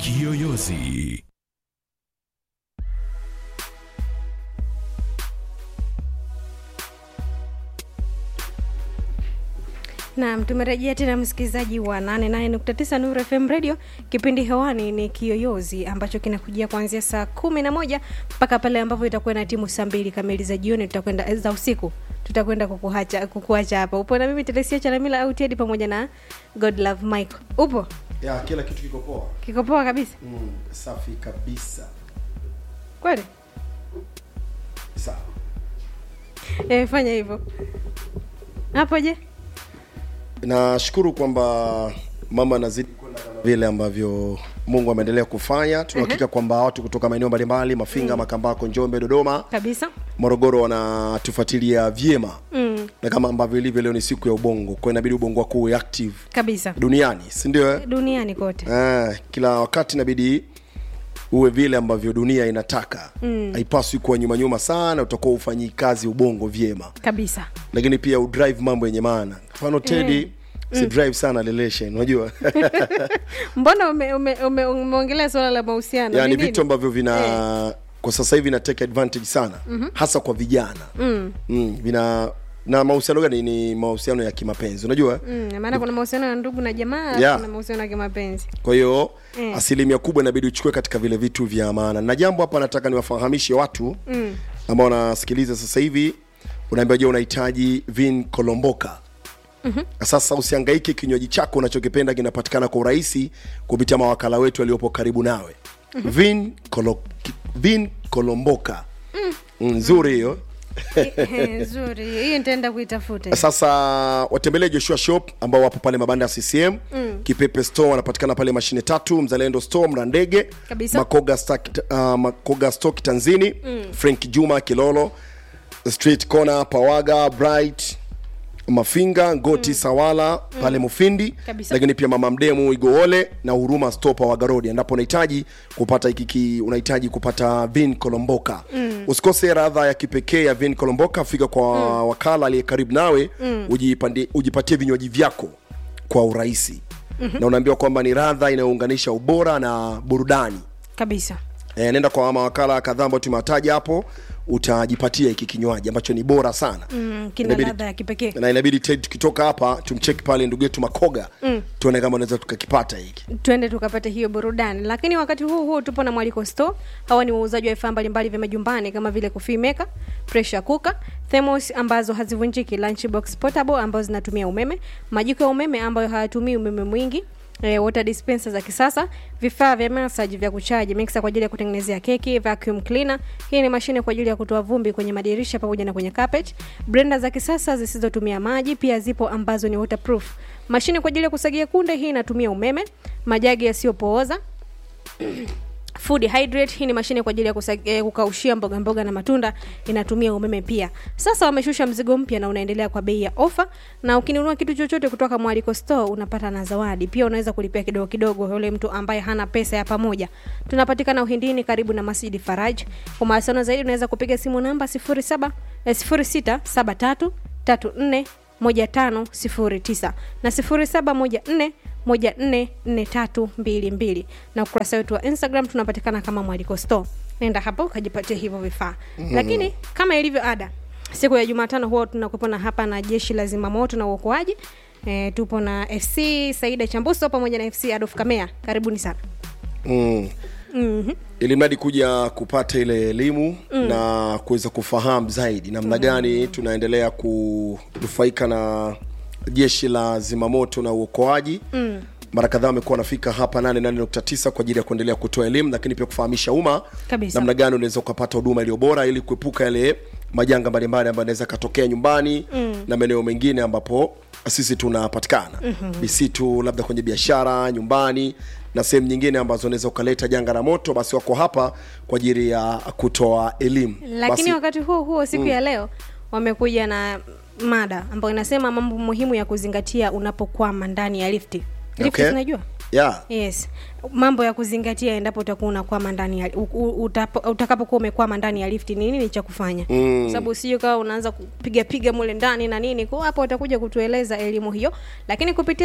Kiyoyozi. Naam, tumerejea tena msikilizaji wa 88.9 Nuru FM Radio. Kipindi hewani ni Kiyoyozi ambacho kinakujia kuanzia saa kumi na moja mpaka pale ambapo itakuwa na timu saa mbili kamili za jioni, tutakwenda za usiku, tutakwenda kukuacha kukuacha hapa. Upo na mimi Teresia Chalamila au Teddy pamoja na God Love Mike. Upo? ya kila kitu kiko poa Kiko poa kabisa. mm, safi kabisa Kweli? sawa Eh, fanya hivyo. Hapo je? nashukuru kwamba mama anazidi kwenda kama vile ambavyo mungu ameendelea kufanya tunahakika kwamba watu kutoka maeneo mbalimbali mafinga makambako njombe dodoma Kabisa. morogoro wanatufuatilia vyema Mm, na kama ambavyo ilivyo leo ni siku ya ubongo kwa inabidi ubongo wako uwe active kabisa. duniani si ndio eh? Duniani kote. eh, kila wakati inabidi uwe vile ambavyo dunia inataka Mm. haipaswi kuwa nyuma nyuma sana utakuwa ufanyi kazi ubongo vyema Kabisa. lakini pia udrive mambo yenye maana mfano tedi si drive sana relation unajua Mbona ume, ume, ume, umeongelea swala la mahusiano? yani Ni nini? vitu ambavyo vina kwa sasa hivi vina take advantage sana mm-hmm. hasa kwa vijana mm. Mm, vina na mahusiano gani ni mahusiano ya kimapenzi unajua Mm, maana kuna mahusiano ya ndugu na jamaa Yeah. kuna mahusiano ya kimapenzi kwa hiyo Mm. asilimia kubwa inabidi uchukue katika vile vitu vya maana na jambo hapa nataka niwafahamishe watu mm. ambao wanasikiliza sasa hivi unaambia je unahitaji vin kolomboka mm-hmm. sasa usiangaike kinywaji chako unachokipenda kinapatikana kwa urahisi kupitia mawakala wetu waliopo karibu nawe mm-hmm. vin, kolo, ki- vin kolomboka mm. nzuri hiyo nzuri hiyo nitaenda kuitafuta sasa watembelee joshua shop ambao wapo pale mabanda ya ccm mm. kipepe store wanapatikana pale mashine tatu mzalendo store mrandege Kabisa. makoga, Stock, uh, makoga stock tanzini mm. frank juma kilolo street corner pawaga bright mafinga ngoti mm. sawala pale mufindi Kabisa. lakini pia mama mdemu igoole na huruma stopa wagarodi endapo unahitaji kupata ikiki unahitaji kupata vin kolomboka mm. usikose radha ya kipekee ya vin kolomboka fika kwa mm. wakala aliye karibu nawe mm. ujipande, ujipatie vinywaji vyako kwa urahisi mm-hmm. na unaambiwa kwamba ni radha inayounganisha ubora na burudani kabisa e, nenda kwa mawakala kadhaa ambao tumewataja hapo utajipatia hiki kinywaji ambacho ni bora sana mm, kina Inabidi- ladha ya kipekee na inabidi Ted tukitoka hapa tumcheki pale ndugu yetu makoga mm. tuone kama unaweza tukakipata hiki twende tukapata hiyo burudani lakini wakati huu huu tupo na mwaliko store hawa ni wauzaji wa vifaa mbalimbali vya majumbani kama vile coffee maker pressure cooker thermos ambazo hazivunjiki lunchbox portable ambazo zinatumia umeme majiko ya umeme ambayo hayatumii umeme mwingi E, water dispenser za kisasa vifaa vya massage vya kuchaji mixer kwa ajili ya kutengenezea keki vacuum cleaner hii ni mashine kwa ajili ya kutoa vumbi kwenye madirisha pamoja na kwenye carpet blender za kisasa zisizotumia maji pia zipo ambazo ni waterproof mashine kwa ajili ya kusagia kunde hii inatumia umeme majagi yasiyopooza food hydrate hii ni mashine kwa ajili ya kusa- eh, kukaushia mboga mboga na matunda inatumia umeme pia sasa wameshusha mzigo mpya na unaendelea kwa bei ya ofa na ukinunua kitu chochote kutoka mwaliko store unapata na zawadi pia unaweza kulipia kidogo kidogo yule mtu ambaye hana pesa ya pamoja tunapatikana uhindini karibu na masjidi faraj kwa mawasiliano zaidi unaweza kupiga simu namba 07 eh, 0673 34 1509 na 0714 144322 na ukurasa wetu wa instagram tunapatikana kama mwaliko store nenda hapo ukajipatia hivyo vifaa mm-hmm. lakini kama ilivyo ada siku ya jumatano huwa tunakuwepo na hapa na jeshi la zimamoto na uokoaji e, tupo na fc saida chambuso pamoja na fc adolf kamea karibuni sana mm. mm-hmm. ili mradi kuja kupata ile elimu mm. na kuweza kufahamu zaidi namna gani tunaendelea kunufaika na jeshi la zimamoto na uokoaji mm mara kadhaa wamekuwa wanafika hapa 88.9 kwa ajili ya kuendelea kutoa elimu lakini pia kufahamisha umma Kabisa. namna gani unaweza ukapata huduma iliyo bora ili kuepuka yale majanga mbalimbali ambayo anaweza katokea nyumbani mm. na maeneo mengine ambapo sisi tunapatikana mm-hmm. misitu labda kwenye biashara nyumbani na sehemu nyingine ambazo unaweza ukaleta janga la moto basi wako hapa kwa ajili ya kutoa elimu lakini basi, wakati huo huo siku mm. ya leo wamekuja na mada ambayo inasema mambo muhimu ya kuzingatia unapokwama ndani ya lifti lifti Okay. zinajua yeah. yes mambo ya kuzingatia endapo utakuwa unakwama ndani ya u- u- utapo- utakapokuwa umekwama ndani ya lifti ni nini cha kufanya mm. sababu usije kawa unaanza kupiga piga mule ndani na nini kwa hapo utakuja kutueleza elimu hiyo lakini kupitia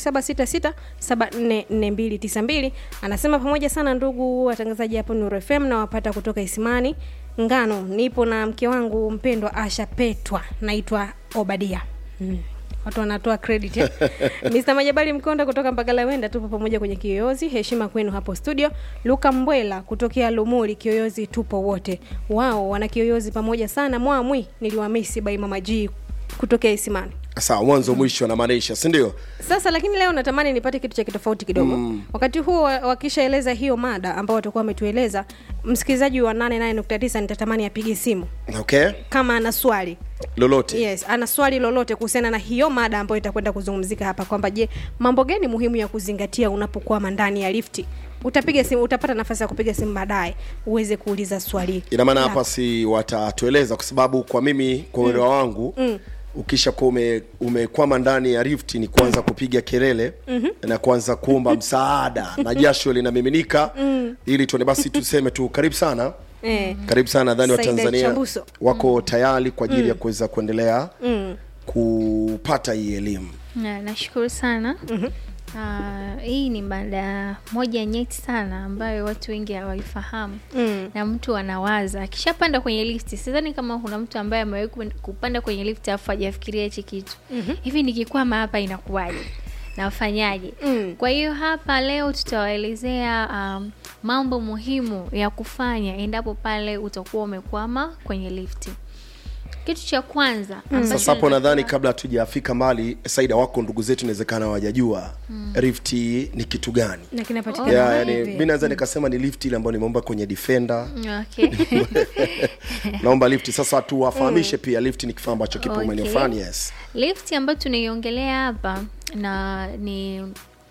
0766744292 anasema pamoja sana ndugu watangazaji hapo Nuru FM na wapata kutoka Isimani Ngano nipo na mke wangu mpendwa Asha Petwa naitwa Obadia mm watu wanatoa credit eh? Mr. Majabali Mkonda kutoka Mbagala Wenda, tupo pamoja kwenye Kiyoyozi. Heshima kwenu hapo studio. Luka Mbwela kutokea Lumuli Kiyoyozi, tupo wote. Wao wana Kiyoyozi pamoja sana. Mwamwi niliwamisi by Mama G kutokea Isimani. sawa mwanzo mwisho anamaanisha si ndio Sasa lakini leo natamani nipate kitu cha kitofauti kidogo mm. wakati huo wa- wakishaeleza hiyo mada ambao watakuwa wametueleza, msikilizaji wa 88.9 nitatamani apige simu okay kama ana swali lolote yes ana swali lolote kuhusiana na hiyo mada ambayo itakwenda kuzungumzika hapa kwamba je mambo gani muhimu ya kuzingatia unapokwama ndani ya lifti utapiga simu utapata nafasi ya kupiga simu baadaye uweze kuuliza swali ina maana lako. hapa si watatueleza kwa sababu kwa mimi kwa uelewa wangu mm. ukisha kuwa ume, umekwama ndani ya rift ni kuanza kupiga kelele mm-hmm. na kuanza kuomba msaada na jasho linamiminika mm. ili tuone basi tuseme tu karibu sana eh. karibu sana nadhani Saida watanzania Chambuso. wako tayari kwa ajili ya kuweza kuendelea mm. kupata hii elimu Na, nashukuru sana mm-hmm. Uh, hii ni mada moja nyeti sana ambayo watu wengi hawaifahamu Mm. na mtu anawaza akishapanda kwenye lifti sidhani kama kuna mtu ambaye amewahi ku- kupanda kwenye lifti alafu hajafikiria hichi kitu mm-hmm. hivi nikikwama hapa inakuwaje nafanyaje Mm. kwa hiyo hapa leo tutawaelezea um, mambo muhimu ya kufanya endapo pale utakuwa umekwama kwenye lifti kitu cha kwanza ambacho sasa hapo natakiwa- nadhani kabla hatujafika mbali saida wako ndugu zetu inawezekana hawajajua mm. rift ni kitu gani na kinapatikana yeah, yani, wapi? mi naweza nikasema ni lift ile ambayo nimeomba kwenye defender okay. naomba lift sasa tuwafahamishe pia lift ni kifaa ambacho kipo Okay. maeneo fulani yes lift ambayo tunaiongelea hapa na ni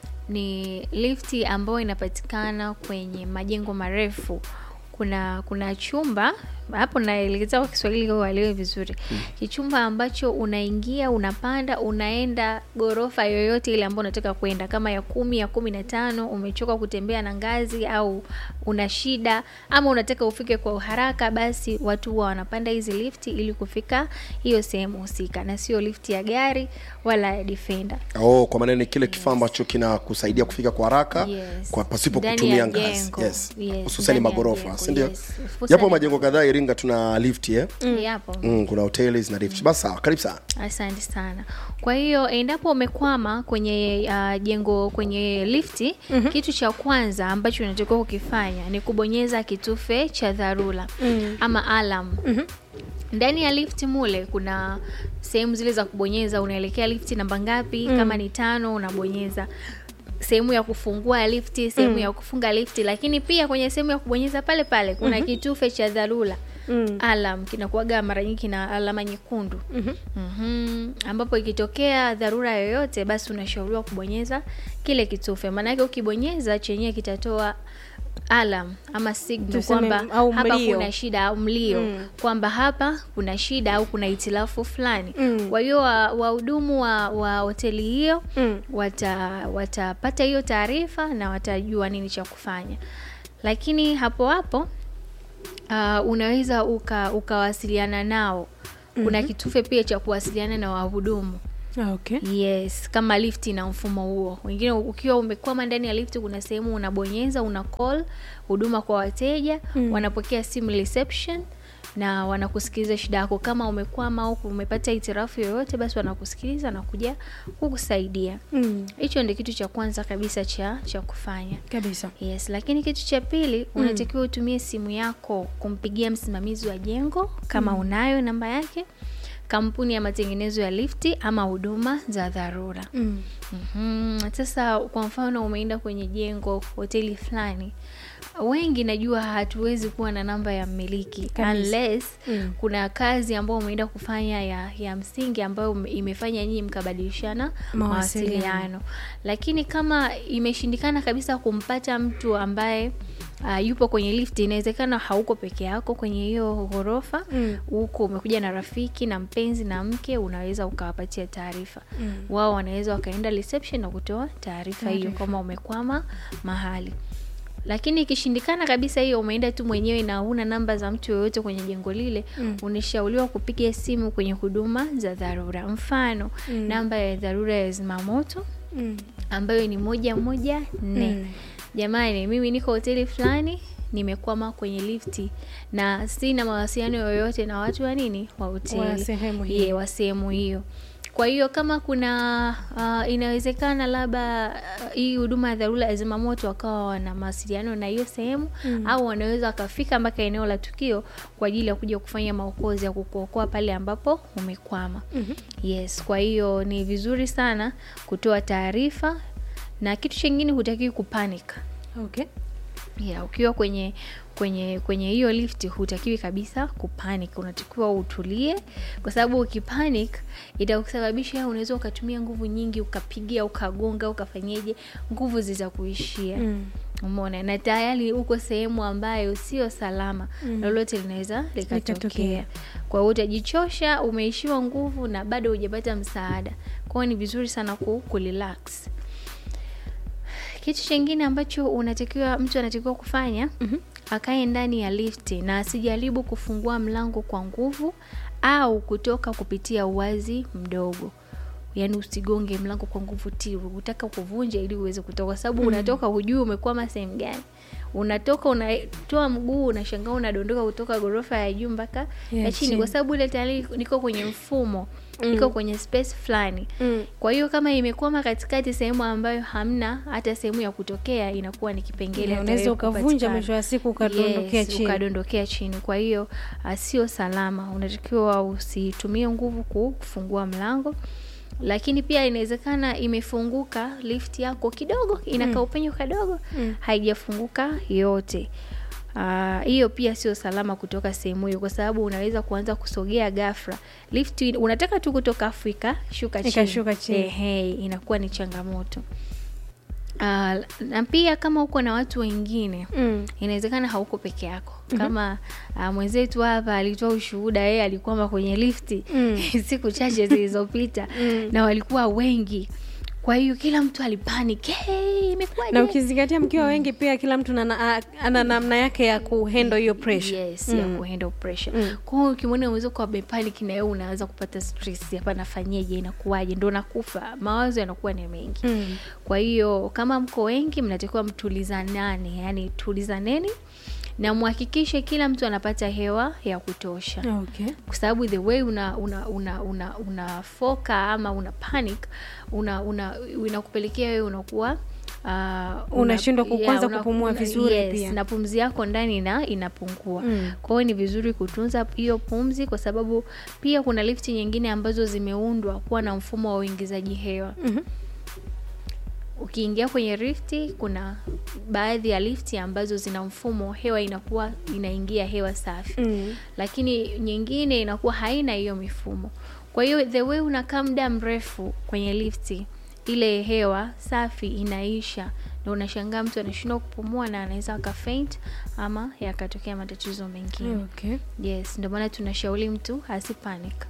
ni lifti ambayo inapatikana kwenye majengo marefu kuna kuna chumba hapo naelekeza kwa kiswahili ili uelewe vizuri kichumba ambacho unaingia unapanda unaenda ghorofa yoyote ile ambayo unataka kwenda kama ya kumi ya kumi na tano umechoka kutembea na ngazi au una shida ama unataka ufike kwa uharaka basi watu huwa wanapanda hizi lifti ili kufika hiyo sehemu husika na sio lifti ya gari wala ya defender oh, kwa maneno ni kile kifaa ambacho kinakusaidia kufika kwa haraka Yes. kwa pasipo Ndani kutumia ya ngazi jengo. yes. Yes, hususani ndani ya magorofa jengo, sindio yes. Hususani japo majengo kadhaa iringa tuna lift eh? yapo mm, kuna hoteli zina lift basi sawa karibu sana asante sana kwa hiyo endapo umekwama kwenye uh, jengo kwenye lifti mm-hmm. kitu cha kwanza ambacho unatakiwa kukifanya ni kubonyeza kitufe cha dharura mm-hmm. ama alam mm-hmm. ndani ya lifti mule kuna sehemu zile za kubonyeza unaelekea lifti namba ngapi mm. kama ni tano unabonyeza sehemu ya kufungua lifti sehemu mm. ya kufunga lifti lakini pia kwenye sehemu ya kubonyeza pale pale kuna mm-hmm. kitufe cha dharura mm. alam kinakuaga mara nyingi kina alama nyekundu mm-hmm. Mm-hmm. ambapo ikitokea dharura yoyote basi unashauriwa kubonyeza kile kitufe maanake ukibonyeza chenyewe kitatoa alam ama signal Tuseme, kwamba au hapa mlio. kuna shida au mlio mm. kwamba hapa kuna shida au kuna itilafu fulani Mm. kwa hiyo wa- wahudumu wa, wa hoteli hiyo Mm. wata watapata hiyo taarifa na watajua nini cha kufanya lakini hapo hapo uh, unaweza uka, ukawasiliana nao kuna mm-hmm. kitufe pia cha kuwasiliana na wahudumu Ah, okay. yes kama lift na mfumo huo wengine ukiwa umekwama ndani ya lift kuna sehemu unabonyeza una call huduma kwa wateja mm. wanapokea simu reception na wanakusikiliza shida yako kama umekwama au umepata hitirafu yoyote basi wanakusikiliza na kuja kukusaidia Mm. hicho ndio kitu cha kwanza kabisa cha cha kufanya kabisa yes lakini kitu cha pili unatakiwa utumie simu yako kumpigia msimamizi wa jengo kama unayo namba yake kampuni ya matengenezo ya lifti ama huduma za dharura mm. Mhm. sasa kwa mfano umeenda kwenye jengo hoteli fulani wengi najua hatuwezi kuwa na namba ya mmiliki Kabisa. unless Mm. kuna kazi ambayo umeenda kufanya ya, ya msingi ambayo ume- imefanya nyinyi mkabadilishana Mawasiliano. mawasiliano lakini kama imeshindikana kabisa kumpata mtu ambaye uh, yupo kwenye lift inawezekana hauko peke yako kwenye hiyo ghorofa Mm. huko umekuja na rafiki na mpenzi na mke unaweza ukawapatia taarifa Mm. wao wanaweza wakaenda reception na kutoa taarifa hiyo Taarifa. kama umekwama mahali lakini ikishindikana kabisa hiyo umeenda tu mwenyewe na huna namba za mtu yoyote kwenye jengo lile Mm. unashauriwa kupiga simu kwenye huduma za dharura mfano Mm. namba ya dharura ya zimamoto Mm. ambayo ni moja moja nne Mm. jamani mimi niko hoteli fulani nimekwama kwenye lifti na sina mawasiliano yoyote na watu wa nini wa hoteli Wa sehemu hiyo. Ye, wa sehemu hiyo kwa hiyo kama kuna uh, inawezekana labda uh, hii huduma ya dharura ya zimamoto wakawa wana mawasiliano na hiyo sehemu Mm. au wanaweza wakafika mpaka eneo la tukio kwa ajili ya kuja kufanya maokozi ya kukuokoa pale ambapo umekwama Mhm. yes kwa hiyo ni vizuri sana kutoa taarifa na kitu chingine hutakiwi kupanic Okay. yeah, ukiwa kwenye kwenye kwenye hiyo lift hutakiwi kabisa kupanic unatakiwa utulie kwa sababu ukipanic itakusababisha unaweza ukatumia nguvu nyingi ukapigia ukagonga ukafanyeje nguvu zitakuishia Mm. umeona na tayari uko sehemu ambayo sio salama Mm. lolote linaweza Likatokea. likatokea kwa hiyo utajichosha umeishiwa nguvu na bado hujapata msaada kwa hiyo ni vizuri sana ku, kurelax kitu chingine ambacho unatakiwa mtu anatakiwa kufanya Mhm. akae ndani ya lifti na asijaribu kufungua mlango kwa nguvu au kutoka kupitia uwazi mdogo yaani usigonge mlango kwa nguvu ti utaka kuvunja ili uweze kutoka kwa sababu unatoka hujui umekwama sehemu gani unatoka unatoa mguu unashangaa unadondoka kutoka ghorofa ya juu mpaka Ya ya chini chini. kwa sababu ile tayari niko kwenye mfumo niko kwenye space fulani Mm. kwa hiyo kama imekwama katikati sehemu ambayo hamna hata sehemu ya kutokea inakuwa ni kipengele Na hata unaweza wewe ukavunja kupatikana. mwisho wa siku ukadondokea Yes, chini. ukadondokea chini kwa hiyo ah, sio salama unatakiwa usitumie nguvu ku- kufungua mlango lakini pia inawezekana imefunguka lift yako kidogo inakaa upenyo kadogo Mm. haijafunguka yote Ah, hiyo pia sio salama kutoka sehemu hiyo kwa sababu unaweza kuanza kusogea ghafla lift in- unataka tu kutoka afrika shuka chini, Ikashuka chini. Ehe, inakuwa ni changamoto Ah, na pia kama uko na watu wengine Mm. inawezekana hauko peke yako kama uh, mwenzetu hapa alitoa ushuhuda yeye alikwama kwenye lifti Mm. siku chache zilizopita Mm. na walikuwa wengi kwa hiyo kila mtu alipanic hey, imekuwaje na ukizingatia mkiwa wengi pia kila mtu nana- a- ana namna yake ya kuhandle hiyo pressure yes ya kuhandle pressure Mm. kwa hiyo ukimwona unaweza kuwa amepanic na wewe unaanza kupata stress hapa nafanyeje inakuwaje ndo nakufa mawazo yanakuwa ni mengi Mm. kwa hiyo kama mko wengi mnatakiwa mtulizanane yani tulizaneni na mhakikishe kila mtu anapata hewa ya kutosha okay. kwa sababu the way una una una una unafoka ama una panic una una inakupelekea wewe unakuwa uh, Unashindwa ku- kwanza una- kupumua una- vizuri yes, pia. na pumzi yako ndani ina inapungua Mm. kwa hiyo ni vizuri kutunza hiyo pumzi kwa sababu pia kuna lifti nyingine ambazo zimeundwa kuwa na mfumo wa uingizaji hewa Mhm. ukiingia kwenye lifti kuna baadhi ya lifti ambazo zina mfumo hewa inakuwa inaingia hewa safi Mm. lakini nyingine inakuwa haina hiyo mifumo kwa hiyo the way unakaa muda mrefu kwenye lifti ile hewa safi inaisha na unashangaa mtu anashindwa kupumua na anaweza akafaint ama yakatokea matatizo mengine Okay. yes ndio maana tunashauri mtu asipanic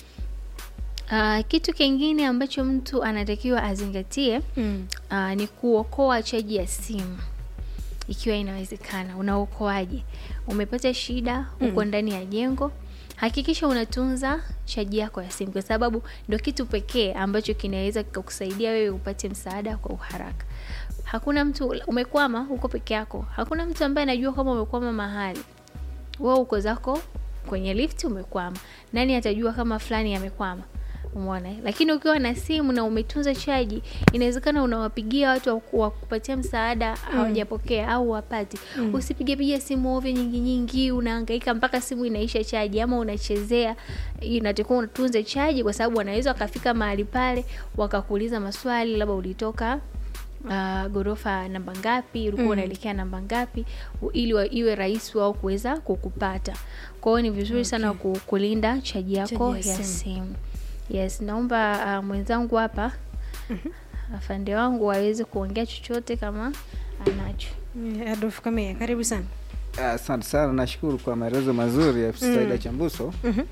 Uh, kitu kingine ambacho mtu anatakiwa azingatie Mm. uh, ni kuokoa chaji ya simu ikiwa inawezekana unaokoaje umepata shida uko ndani ya jengo hakikisha unatunza chaji yako ya simu kwa sababu ndo kitu pekee ambacho kinaweza kikakusaidia wewe upate msaada kwa uharaka hakuna mtu umekwama uko peke yako hakuna mtu ambaye anajua kama umekwama mahali wewe uko zako kwenye lift umekwama nani atajua kama fulani amekwama umeona eh? lakini ukiwa na simu na umetunza chaji inawezekana unawapigia watu wa ku- wa kupatia msaada hawajapokea au wapati mm. usipigepiga simu ovyo nyingi nyingi unahangaika mpaka simu inaisha chaji ama unachezea inatakiwa utunze chaji kwa sababu wanaweza wakafika mahali pale wakakuuliza maswali labda ulitoka uh, ghorofa namba ngapi ulikuwa Mm. unaelekea namba ngapi u- ili wa, iwe rahisi wao kuweza kukupata kwa hiyo ni vizuri sana ku, kulinda chaji yako Chaji ya ya simu. simu yes naomba uh, mwenzangu hapa afande wangu aweze kuongea chochote kama anacho Eh, Adolf Kamea, karibu sana. Asante sana, nashukuru kwa maelezo mazuri ya Saida Chambuso.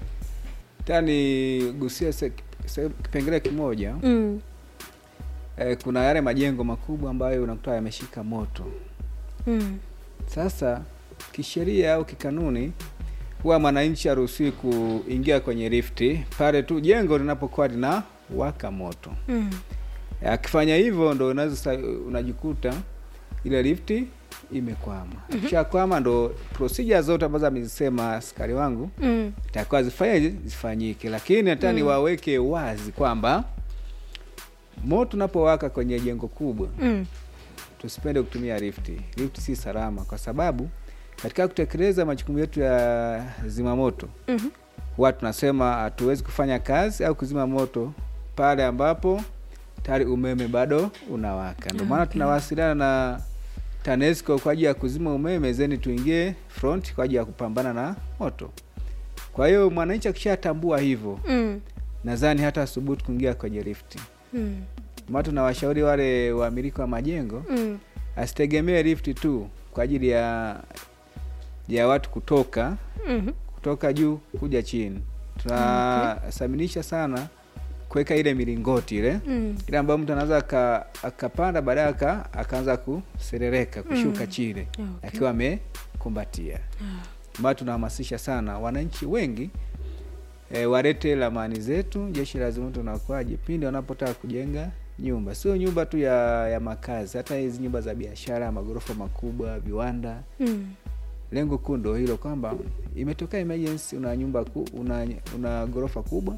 Tani gusia se- se- kipengele kimoja Mm. eh, kuna yale majengo makubwa ambayo unakuta yameshika moto. Mm. Sasa kisheria au kikanuni, huwa mwananchi haruhusiwi kuingia kwenye lifti pale tu jengo linapokuwa lina waka moto. Mm. Akifanya hivyo ndo unaweza sa- unajikuta ile lifti imekwama. Akishakwama ndo procedure zote ambazo amezisema askari wangu Mm. takuwa zifanye zifanyike, lakini hata niwaweke wazi kwamba moto unapowaka kwenye jengo kubwa Mm. tusipende kutumia lifti. Lifti si salama, kwa sababu katika kutekeleza majukumu yetu ya zimamoto Mhm. huwa tunasema hatuwezi kufanya kazi au kuzima moto pale ambapo tayari umeme bado unawaka. Ndio maana tunawasiliana na TANESCO kwa ajili ya kuzima umeme, zeni tuingie front kwa ajili ya kupambana na moto. Kwa hiyo mwananchi akishatambua hivyo, Mm. nadhani hata asubuhi kuingia kwenye lifti. Mm. Maana tunawashauri wale wamiliki wa majengo Mm. asitegemee lifti tu kwa ajili ya ya watu kutoka Mhm. kutoka juu kuja chini. Tunasaminisha sana kuweka ile milingoti ile Mm. ile ambayo mtu anaweza aka- akapanda baadaye aka- akaanza kuserereka kushuka chini Okay. akiwa amekumbatia. Maana tunahamasisha sana wananchi wengi e, walete lamani zetu jeshi la zimamoto na uokoaji pindi wanapotaka kujenga nyumba, sio nyumba tu ya, ya makazi, hata hizi nyumba za biashara, magorofa makubwa, viwanda Mm. lengo kuu ndo hilo kwamba imetokea emergency una nyumba ku, una, una ghorofa kubwa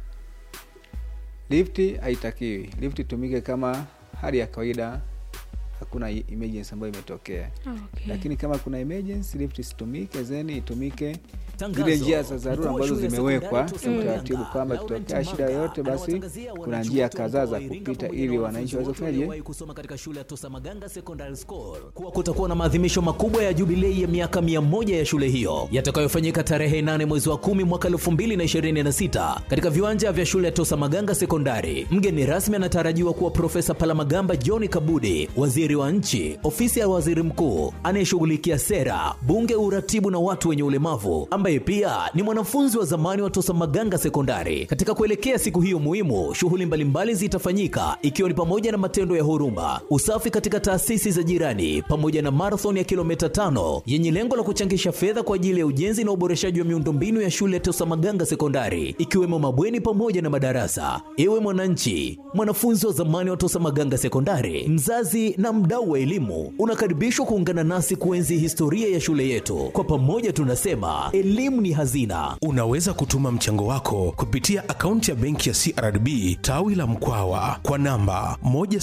lifti haitakiwi lifti itumike kama hali ya kawaida hakuna i- emergency ambayo imetokea Okay. lakini kama kuna emergency lift isitumike zeni itumike Tangazo. zile njia za dharura Mkuu wa ambazo shule ya zimewekwa sekondari Tosa utaratibu Maganga, kwamba Laurent ikitokea shida Manga, yoyote basi anawatangazia kuna wananchi njia wote wa kadhaa mkoa za wa Iringa kupita pamoja ili na wananchi wanafunzi waweze wote kufanyaje waliowahi kusoma katika shule ya Tosa Maganga Secondary School kuwa kutakuwa na maadhimisho makubwa ya jubilei ya miaka 100 ya shule hiyo yatakayofanyika tarehe 8 mwezi wa 10 mwaka 2026 katika viwanja vya shule ya Tosa Maganga Sekondari. Mgeni rasmi anatarajiwa kuwa Profesa Palamagamba John Kabudi, waziri wa nchi, ofisi ya waziri mkuu anayeshughulikia sera, bunge, uratibu na watu wenye ulemavu, ambaye pia ni mwanafunzi wa zamani wa Tosa Maganga Sekondari. Katika kuelekea siku hiyo muhimu, shughuli mbalimbali zitafanyika ikiwa ni pamoja na matendo ya huruma, usafi katika taasisi za jirani, pamoja na marathon ya kilomita tano yenye lengo la kuchangisha fedha kwa ajili ya ujenzi na uboreshaji wa miundombinu ya shule ya Tosa Maganga Sekondari, ikiwemo mabweni pamoja na madarasa. Ewe mwananchi, mwanafunzi wa zamani wa Tosa Maganga Sekondari, mzazi na mdau wa elimu, unakaribishwa kuungana nasi kuenzi historia ya shule yetu. Kwa pamoja tunasema elimu ni hazina. Unaweza kutuma mchango wako kupitia akaunti ya benki ya CRDB tawi la Mkwawa kwa namba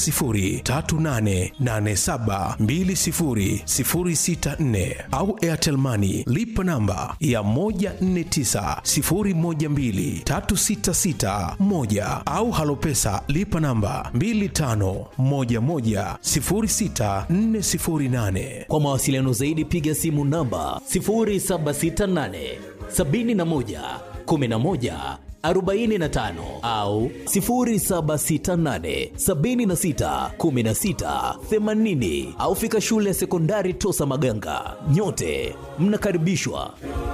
10388720064 au Airtel Money lipa namba ya 1490123661 au Halopesa lipa namba 25110648. Kwa mawasiliano zaidi piga simu namba 0768 71 11 45 au 0768 76 16 80 au fika shule ya sekondari Tosa Maganga. Nyote mnakaribishwa.